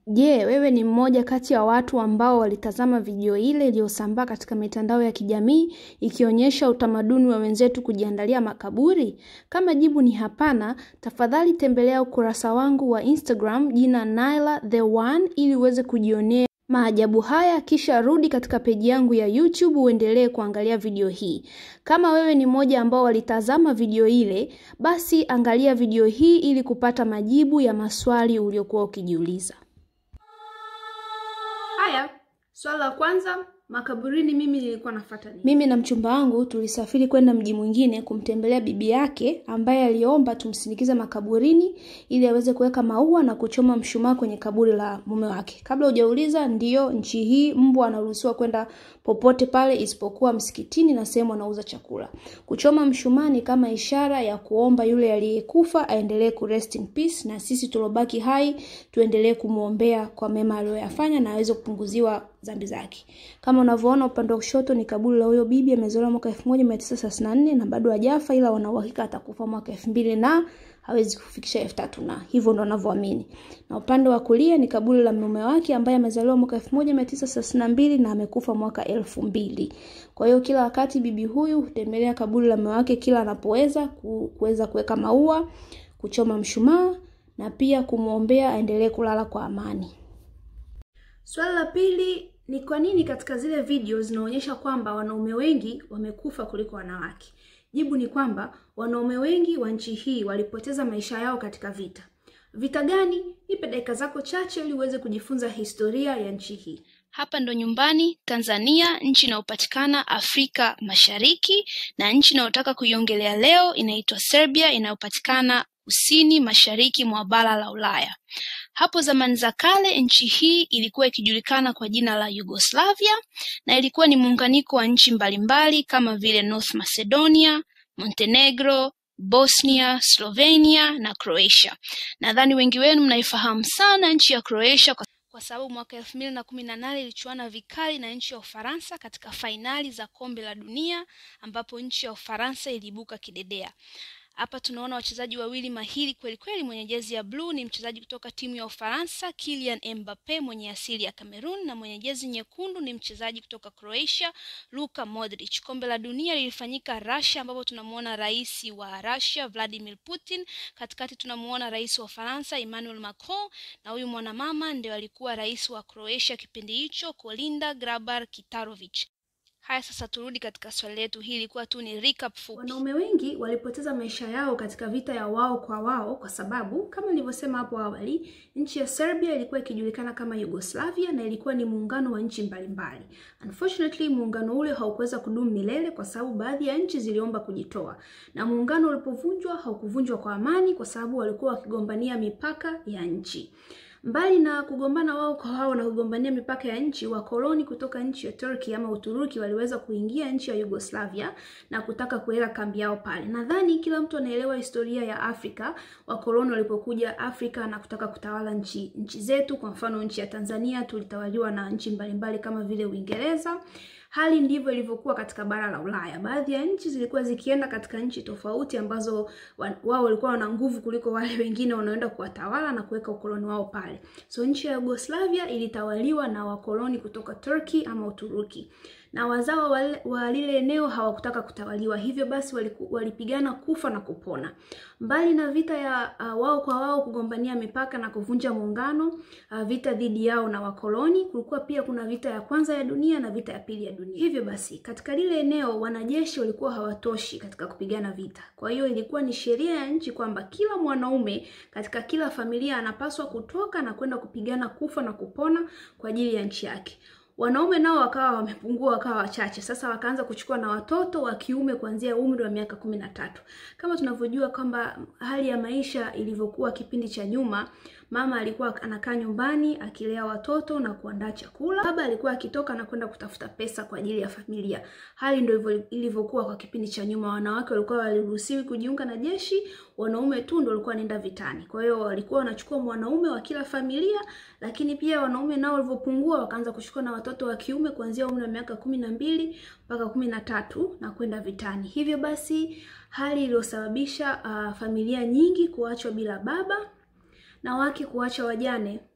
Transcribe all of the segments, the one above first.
Je, wewe ni mmoja kati ya watu ambao walitazama video ile iliyosambaa katika mitandao ya kijamii ikionyesha utamaduni wa wenzetu kujiandalia makaburi? Kama jibu ni hapana, tafadhali tembelea ukurasa wangu wa Instagram jina Naila the One ili uweze kujionea maajabu haya kisha rudi katika peji yangu ya YouTube uendelee kuangalia video hii. Kama wewe ni mmoja ambao walitazama video ile, basi angalia video hii ili kupata majibu ya maswali uliokuwa ukijiuliza. Haya, swali la kwanza, makaburini mimi nilikuwa nafuata nini? Mimi na mchumba wangu tulisafiri kwenda mji mwingine kumtembelea bibi yake ambaye aliomba tumsindikize makaburini ili aweze kuweka maua na kuchoma mshumaa kwenye kaburi la mume wake. Kabla hujauliza, ndiyo nchi hii mbwa anaruhusiwa kwenda popote pale isipokuwa msikitini na sehemu anauza chakula. Kuchoma mshumaa ni kama ishara ya kuomba yule aliyekufa aendelee ku rest in peace, na sisi tulobaki hai tuendelee kumwombea kwa mema aliyoyafanya na aweze kupunguziwa dhambi zake. Kama unavyoona upande wa kushoto ni kaburi la huyo bibi, amezaliwa mwaka 1934 na bado hajafa, ila wana uhakika atakufa mwaka 2000 na hawezi kufikisha elfu tatu na hivyo ndo wanavyoamini. Na upande wa kulia ni kaburi la mume wake ambaye amezaliwa mwaka 1932 na amekufa mwaka elfu mbili. Kwa hiyo kila wakati bibi huyu hutembelea kaburi la mume wake kila anapoweza kuweza kuweka maua, kuchoma mshumaa na pia kumwombea aendelee kulala kwa amani. Swali la pili ni kwa nini katika zile video zinaonyesha kwamba wanaume wengi wamekufa kuliko wanawake? Jibu ni kwamba wanaume wengi wa nchi hii walipoteza maisha yao katika vita. Vita gani? Nipe dakika zako chache ili uweze kujifunza historia ya nchi hii. Hapa ndo nyumbani Tanzania, nchi inayopatikana Afrika Mashariki, na nchi inayotaka kuiongelea leo inaitwa Serbia, inayopatikana kusini mashariki mwa bara la Ulaya. Hapo zamani za kale nchi hii ilikuwa ikijulikana kwa jina la Yugoslavia na ilikuwa ni muunganiko wa nchi mbalimbali kama vile North Macedonia, Montenegro, Bosnia, Slovenia na Croatia. Nadhani wengi wenu mnaifahamu sana nchi ya Croatia kwa kwa sababu mwaka elfu mbili na kumi na nane ilichuana vikali na nchi ya Ufaransa katika fainali za kombe la dunia ambapo nchi ya Ufaransa iliibuka kidedea. Hapa tunaona wachezaji wawili mahiri kweli kweli. Mwenye jezi ya bluu ni mchezaji kutoka timu ya Ufaransa Kylian Mbappe mwenye asili ya Cameroon, na mwenye jezi nyekundu ni mchezaji kutoka Croatia Luka Modric. Kombe la dunia lilifanyika Russia, ambapo tunamuona rais wa Russia Vladimir Putin, katikati tunamuona rais wa Ufaransa Emmanuel Macron, na huyu mwanamama ndio alikuwa rais wa Croatia kipindi hicho Kolinda Grabar Kitarovic. Haya, sasa turudi katika swali letu. Hii ilikuwa tu ni recap fupi. Wanaume wengi walipoteza maisha yao katika vita ya wao kwa wao, kwa sababu kama nilivyosema hapo awali, nchi ya Serbia ilikuwa ikijulikana kama Yugoslavia na ilikuwa ni muungano wa nchi mbalimbali. Unfortunately, muungano ule haukuweza kudumu milele kwa sababu baadhi ya nchi ziliomba kujitoa, na muungano ulipovunjwa haukuvunjwa kwa amani, kwa sababu walikuwa wakigombania mipaka ya nchi. Mbali na kugombana wao kwa wao na kugombania mipaka ya nchi, wakoloni kutoka nchi ya Turkey ama Uturuki waliweza kuingia nchi ya Yugoslavia na kutaka kuweka kambi yao pale. Nadhani kila mtu anaelewa historia ya Afrika, wakoloni walipokuja Afrika na kutaka kutawala nchi nchi zetu. Kwa mfano, nchi ya Tanzania tulitawaliwa na nchi mbalimbali kama vile Uingereza. Hali ndivyo ilivyokuwa katika bara la Ulaya. Baadhi ya nchi zilikuwa zikienda katika nchi tofauti ambazo wao walikuwa wana nguvu kuliko wale wengine wanaoenda kuwatawala na kuweka ukoloni wao pale. So nchi ya Yugoslavia ilitawaliwa na wakoloni kutoka Turkey ama Uturuki na wazao wa lile eneo hawakutaka kutawaliwa, hivyo basi walipigana kufa na kupona. Mbali na vita ya uh, wao kwa wao kugombania mipaka na kuvunja muungano, uh, vita dhidi yao na wakoloni, kulikuwa pia kuna vita ya kwanza ya dunia na vita ya pili ya dunia. Hivyo basi katika lile eneo wanajeshi walikuwa hawatoshi katika kupigana vita. Kwa hiyo ilikuwa ni sheria ya nchi kwamba kila mwanaume katika kila familia anapaswa kutoka na kwenda kupigana kufa na kupona kwa ajili ya nchi yake. Wanaume nao wakawa wamepungua, wakawa wachache. Sasa wakaanza kuchukua na watoto wa kiume kuanzia umri wa miaka kumi na tatu. Kama tunavyojua kwamba hali ya maisha ilivyokuwa kipindi cha nyuma, mama alikuwa anakaa nyumbani akilea watoto na kuandaa chakula, baba alikuwa akitoka na kwenda kutafuta pesa kwa ajili ya familia. Hali ndio ilivyokuwa kwa kipindi cha nyuma. Wanawake walikuwa waliruhusiwi kujiunga na jeshi, wanaume tu ndio walikuwa wanaenda vitani. Kwa hiyo walikuwa wanachukua mwanaume wa kila familia, lakini pia wanaume nao walivyopungua wakaanza kuchukua na watoto wa kiume kuanzia umri wa miaka kumi na mbili mpaka kumi na tatu na kwenda vitani. Hivyo basi hali iliyosababisha uh, familia nyingi kuachwa bila baba na wake kuacha wajane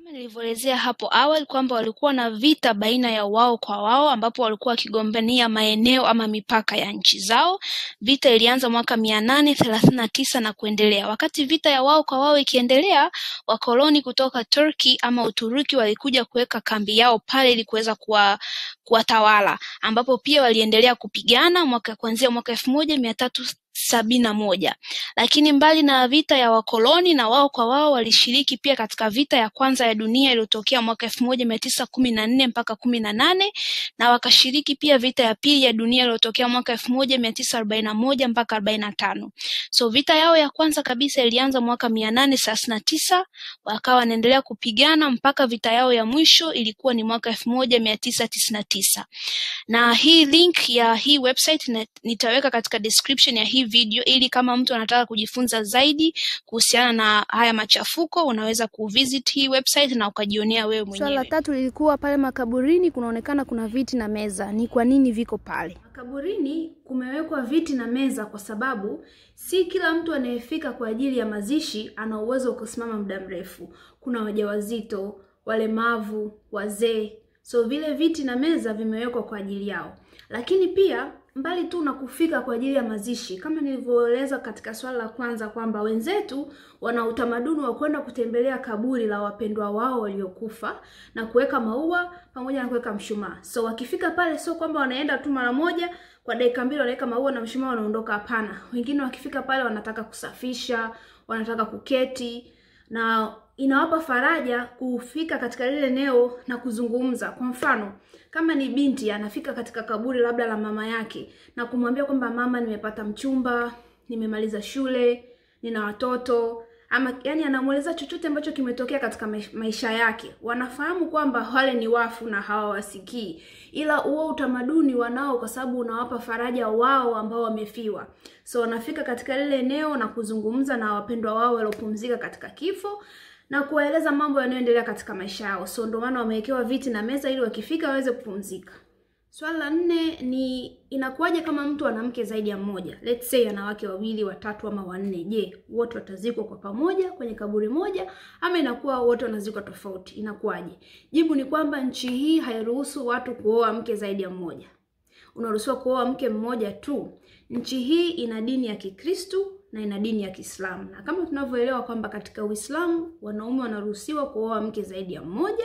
Kama nilivyoelezea hapo awali kwamba walikuwa na vita baina ya wao kwa wao, ambapo walikuwa wakigombania maeneo ama mipaka ya nchi zao. Vita ilianza mwaka mia nane thelathini na tisa na kuendelea. Wakati vita ya wao kwa wao ikiendelea, wakoloni kutoka Turkey ama Uturuki walikuja kuweka kambi yao pale ili kuweza kuwa kuwatawala, ambapo pia waliendelea kupigana mwaka kuanzia mwaka elfu moja mia tatu sabini na moja lakini mbali na vita ya wakoloni na wao kwa wao walishiriki pia katika vita ya kwanza ya dunia iliyotokea mwaka elfu moja mia tisa kumi na nne mpaka kumi na nane na wakashiriki pia vita ya pili ya dunia iliyotokea mwaka elfu moja mia tisa arobaini na moja mpaka arobaini na tano so vita yao ya kwanza kabisa ilianza mwaka mia nane thelathini na tisa wakawa wanaendelea kupigana mpaka vita yao ya mwisho ilikuwa ni mwaka elfu moja mia tisa tisini na tisa na hii link ya hii website na, nitaweka katika description ya hii video ili kama mtu anataka kujifunza zaidi kuhusiana na haya machafuko unaweza kuvisit hii website na ukajionea wewe mwenyewe. Swala la tatu lilikuwa pale makaburini, kunaonekana kuna viti na meza. Ni kwa nini viko pale? Makaburini kumewekwa viti na meza kwa sababu si kila mtu anayefika kwa ajili ya mazishi ana uwezo wa kusimama muda mrefu. Kuna wajawazito, walemavu, wazee, so vile viti na meza vimewekwa kwa ajili yao. Lakini pia mbali tu na kufika kwa ajili ya mazishi, kama nilivyoeleza katika swala la kwanza kwamba wenzetu wana utamaduni wa kwenda kutembelea kaburi la wapendwa wao waliokufa na kuweka maua pamoja na kuweka mshumaa. So wakifika pale, sio kwamba wanaenda tu mara moja kwa dakika mbili wanaweka maua na mshumaa wanaondoka. Hapana, wengine wakifika pale wanataka kusafisha, wanataka kuketi na inawapa faraja kufika katika lile eneo na kuzungumza. Kwa mfano, kama ni binti anafika katika kaburi labda la mama yake na kumwambia kwamba mama, nimepata mchumba, nimemaliza shule, nina watoto ama yani, anamweleza chochote ambacho kimetokea katika maisha yake. Wanafahamu kwamba wale ni wafu na hawawasikii, ila huo utamaduni wanao, kwa sababu unawapa faraja wao ambao wamefiwa. So wanafika katika lile eneo na kuzungumza na wapendwa wao waliopumzika katika kifo na kuwaeleza mambo yanayoendelea katika maisha yao. So ndio maana wamewekewa viti na meza ili wakifika waweze kupumzika. Swala la nne ni inakuwaje kama mtu ana mke zaidi ya mmoja, let's say ana wake wawili, watatu ama wanne. Je, wote watazikwa kwa pamoja kwenye kaburi moja ama inakuwa wote wanazikwa tofauti? Inakuwaje? Jibu ni kwamba nchi hii hairuhusu watu kuoa mke zaidi ya mmoja. Unaruhusiwa kuoa mke mmoja tu. Nchi hii ina dini ya Kikristu na ina dini ya Kiislamu, na kama tunavyoelewa kwamba katika Uislamu wanaume wanaruhusiwa kuoa mke zaidi ya mmoja.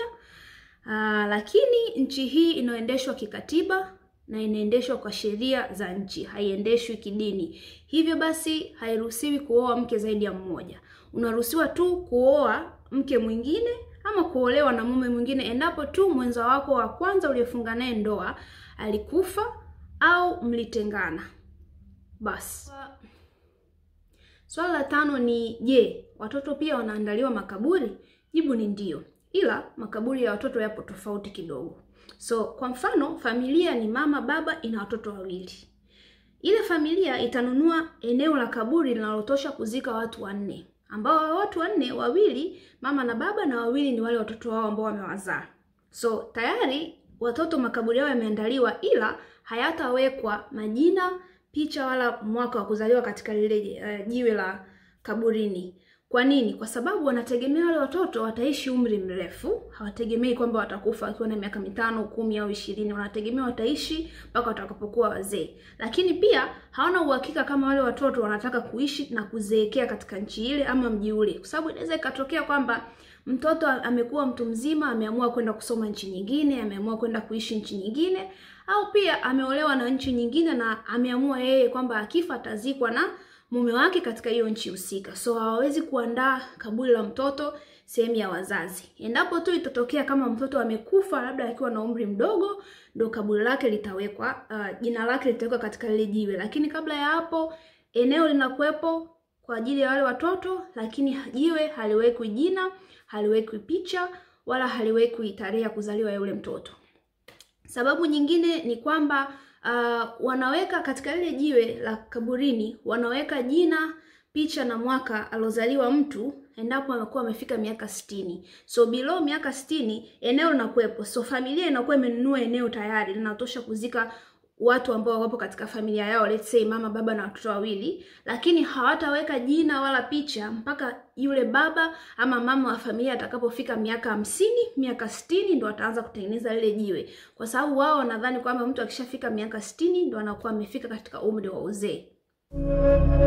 Aa, lakini nchi hii inaendeshwa kikatiba na inaendeshwa kwa sheria za nchi, haiendeshwi kidini. Hivyo basi hairuhusiwi kuoa mke zaidi ya mmoja. Unaruhusiwa tu kuoa mke mwingine ama kuolewa na mume mwingine endapo tu mwenza wako wa kwanza uliyefunga naye ndoa alikufa au mlitengana. Basi swala la tano ni je, watoto pia wanaandaliwa makaburi? Jibu ni ndio, ila makaburi ya watoto yapo tofauti kidogo. So kwa mfano, familia ni mama, baba, ina watoto wawili. Ile familia itanunua eneo la kaburi linalotosha kuzika watu wanne, ambao watu wanne, wawili mama na baba, na wawili ni wale watoto wao ambao wamewazaa. So tayari watoto makaburi yao yameandaliwa, ila hayatawekwa majina, picha wala mwaka wa kuzaliwa katika lile uh, jiwe la kaburini. Kwa nini? Kwa sababu wanategemea wale watoto wataishi umri mrefu. Hawategemei kwamba watakufa wakiwa na miaka mitano, kumi au ishirini. Wanategemea wataishi mpaka watakapokuwa wazee, lakini pia hawana uhakika kama wale watoto wanataka kuishi na kuzeekea katika nchi ile ama mji ule, kwa sababu inaweza ikatokea kwamba mtoto amekuwa mtu mzima, ameamua kwenda kusoma nchi nyingine, ameamua kwenda kuishi nchi nyingine, au pia ameolewa na nchi nyingine na ameamua yeye kwamba akifa atazikwa na mume wake katika hiyo nchi husika. So hawawezi kuandaa kaburi la mtoto sehemu ya wazazi. Endapo tu itatokea kama mtoto amekufa labda akiwa na umri mdogo, ndo kaburi lake litawekwa, uh, jina lake litawekwa katika lile jiwe, lakini kabla ya hapo eneo linakuwepo kwa ajili ya wale watoto, lakini jiwe haliwekwi jina, haliwekwi picha wala haliwekwi tarehe ya kuzaliwa ya yule mtoto. Sababu nyingine ni kwamba uh, wanaweka katika lile jiwe la kaburini, wanaweka jina, picha na mwaka aliozaliwa mtu endapo amekuwa amefika miaka sitini. So below miaka sitini eneo linakuwepo, so familia inakuwa imenunua eneo tayari linatosha kuzika watu ambao wapo katika familia yao, let's say mama, baba na watoto wawili, lakini hawataweka jina wala picha mpaka yule baba ama mama wa familia atakapofika miaka hamsini, miaka sitini ndo ataanza kutengeneza lile jiwe, kwa sababu wao wanadhani kwamba mtu akishafika miaka sitini ndo anakuwa amefika katika umri wa uzee.